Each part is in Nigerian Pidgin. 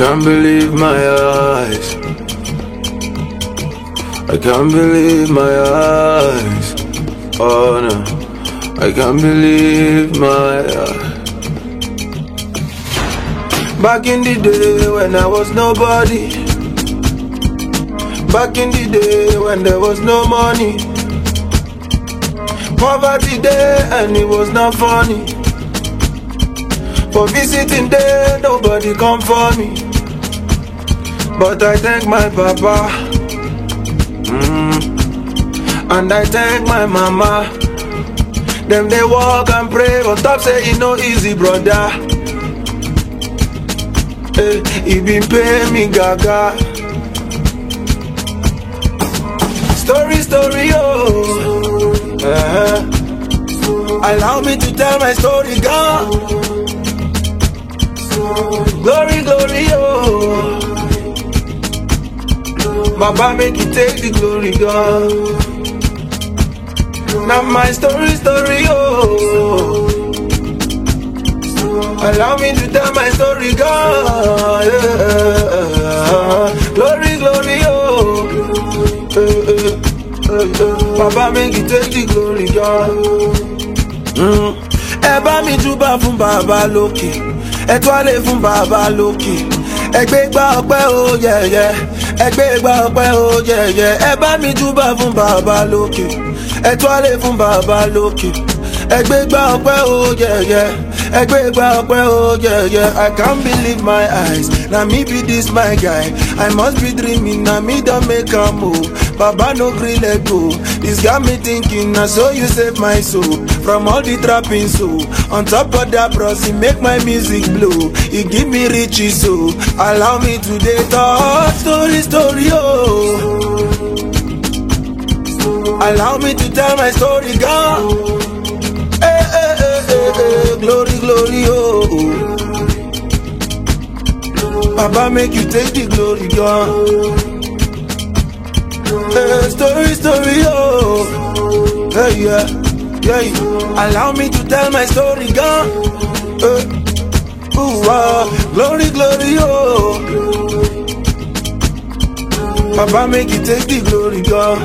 can't believe my eyes. I can't believe my eyes. Oh no, I can't believe my eyes. Back in the day when I was nobody. Back in the day when there was no money. Poverty day and it was not funny. For visiting day, nobody come for me. But I thank my papa. Mm. And I thank my mama. Them they walk and pray, on top say it no easy, brother. Hey, he been pay me gaga. Story, story, oh. Uh-huh. Allow me to tell my story, God. Glory, glory, oh. Baba make you take the glory, God. Now my story, story, oh. Allow me to tell my story, God. Yeah. Glory, glory, oh. Eh, eh, eh, eh. Baba make you take the glory, God. Mm. Ẹ bá mi júbà fún bàbá lókè, ẹ twálé fún bàbá lókè, ẹ gbé gbá ọpẹ́ ó yẹ̀yẹ́, ẹ gbé gbá ọpẹ́ ó yẹ̀yẹ́, ẹ bá mi júbà fún bàbá lókè, ẹ twálé fún bàbá lókè, ẹ gbé gbá ọpẹ́ ó yẹ̀yẹ́. Egbe gba ọpẹ́ o yeah yeah I can't believe my eyes Na me be this my guy I must be dreaming na me don make am move Baba no gree let go This got me thinking na so you save my soul From all the trapping so On top of that bros he make my music blow He give me riches so Allow me to dey talk story story oh Allow me to tell my story God Hey, hey, hey, hey, hey, glory, glory, oh. Baba make you take the glory, God. Hey, story, story, oh. Hey, yeah, yeah. Allow me to tell my story, God. Hey, ooh, ah, glory, glory, oh. Baba make you take the glory, God.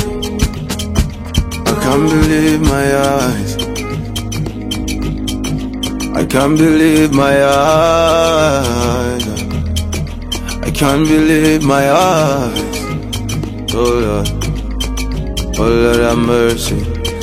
I can't believe my eyes. I can't believe my eyes. I can't believe my eyes. Oh Lord, oh Lord have mercy.